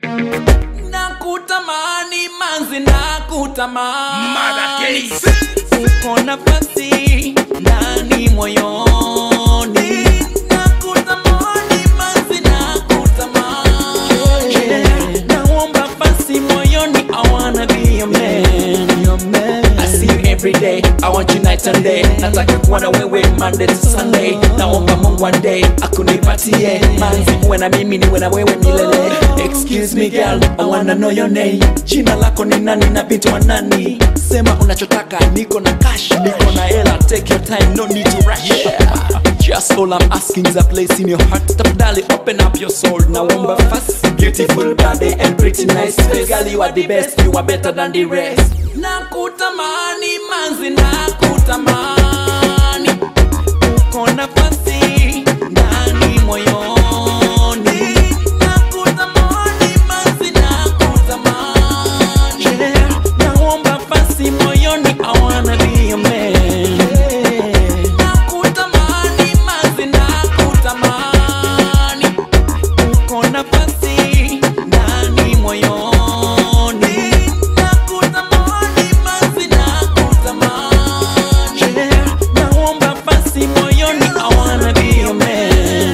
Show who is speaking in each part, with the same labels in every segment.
Speaker 1: nakutamani manzi nakutamani
Speaker 2: Mother case.
Speaker 1: uko nafasi ndani moyoni nakutamani manzi nakutamani naomba basi moyoni I wanna be your man your man I see you every day I want you night and day nataka kuwa na wewe Monday to Sunday naomba Mungu one day akunipatie manzi uwe na mimi niwe na wewe milele excuse me girl I wanna know your name jina lako ni nani na binti wa nani sema unachotaka niko na cash niko na hela take your time no need to rush Just all I'm asking is a place in your heart Tafadhali open up your soul Naomba fast Beautiful body and pretty nice face Girl you are the best You are better than the rest Nakutamani manzi nakutamani Uko nafasi ndani moyoni Nakutamani manzi nakutamani Naomba basi moyoni I wanna be your man Nakutamani manzi nakutamani Uko nafasi ndani moyoni Nakutamani manzi nakutamani Naomba basi moyoni I wanna be your man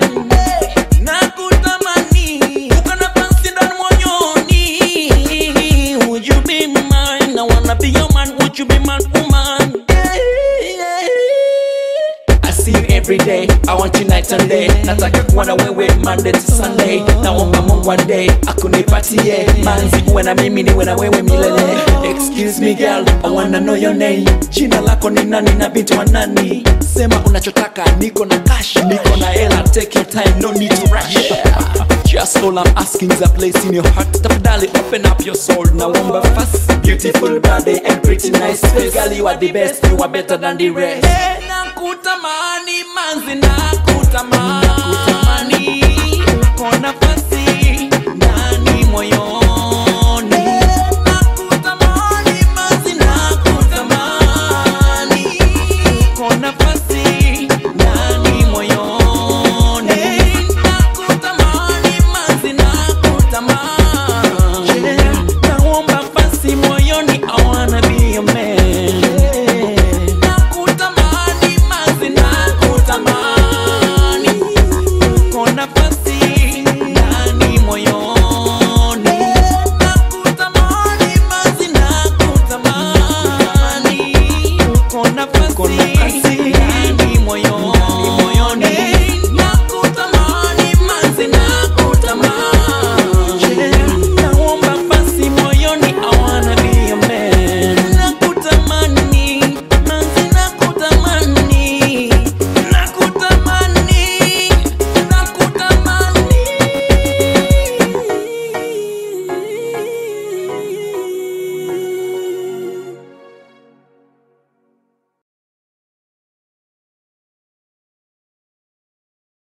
Speaker 1: Nakutamani Uko nafasi ndani moyoni Would you be mine? I wanna be your man Would you be my woman? I see you every day, I want you night and day. Nataka kuwa na wewe Monday to Sunday. Naomba Mungu one day akunipatie manzi, uwe na mimi niwe na wewe milele. Excuse me girl, I wanna know your name. Jina lako ni nani na binti wa nani? Sema unachotaka, niko na cash, niko na hela. Take your time, no need to rush. Just all I'm asking is a place in your heart. Tafadhali open up your soul. Naomba fast, beautiful body and pretty nice face. Girl, you are the best, you are better than the rest. Nakutamani manzi nakutamani, uko na